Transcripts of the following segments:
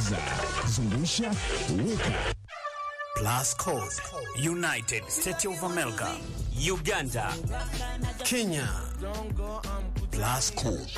Geuza, zungusha, weka. Plus Code, United States of America, Uganda, Kenya. Plus Code.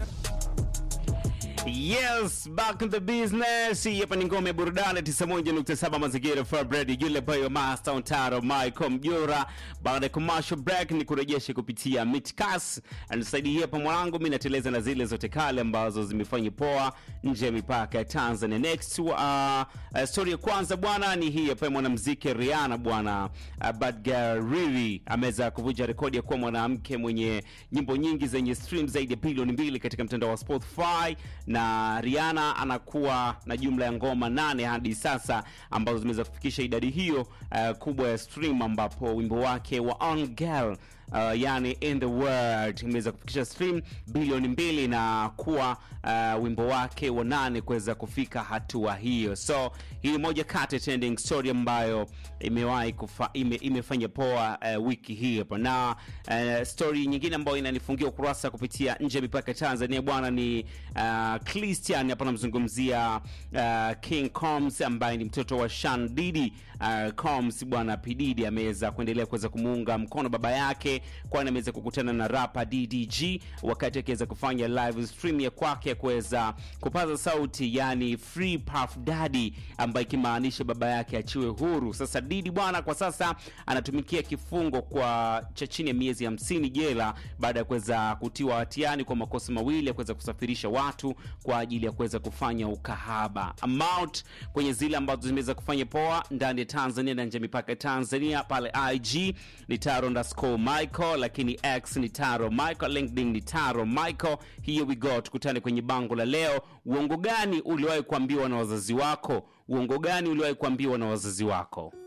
Yes, back in the business. Hii hapa ni ngome ya burudani 91.7 mazingira Fabred yule boy wa Master Ontaro Michael Mjora. Baada ya commercial break ni kurejesha kupitia Mitcas. Anisaidie hapa mwanangu, mimi nateleza na zile zote kale ambazo zimefanya poa nje ya mipaka ya Tanzania. Next uh, uh, story ya kwanza bwana ni hii hapa mwanamuziki Rihanna bwana uh, Bad Girl Riri ameweza kuvunja rekodi ya kuwa mwanamke mwenye nyimbo nyingi zenye stream zaidi ya bilioni mbili katika mtandao wa Spotify na Rihanna anakuwa na jumla ya ngoma nane hadi sasa ambazo zimeweza kufikisha idadi hiyo uh, kubwa ya stream ambapo wimbo wake wa On Girl Uh, yani in the world imeweza kufikisha stream bilioni mbili na kuwa uh, wimbo wake wa nane kuweza kufika hatua hiyo so hii ni moja kati ya trending story ambayo imewahi kufa, ime, imefanya poa uh, wiki hii hapa na uh, story nyingine ambayo inanifungia ukurasa kupitia nje ya mipaka ya tanzania bwana ni uh, christian hapa namzungumzia uh, king coms ambaye ni mtoto wa shan didi uh, coms bwana pididi ameweza kuendelea kuweza kumuunga mkono baba yake kwani ameweza kukutana na rapa ddg wakati akiweza kufanya live stream ya kwake ya kuweza kupaza sauti yani free puff daddy ambaye ikimaanisha baba yake achiwe huru sasa didi bwana kwa sasa anatumikia kifungo kwa cha chini ya miezi hamsini jela baada ya kuweza kutiwa hatiani kwa makosa mawili ya kuweza kusafirisha watu kwa ajili ya kuweza kufanya ukahaba amount kwenye zile ambazo zimeweza kufanya poa ndani ya tanzania na nje ya mipaka ya tanzania pale ig ni taro underscore michael lakini x ni taro michael linkedin ni taro michael here we go tukutane kwenye bango la leo uongo gani uliwahi kuambiwa na wazazi wako uongo gani uliwahi kuambiwa na wazazi wako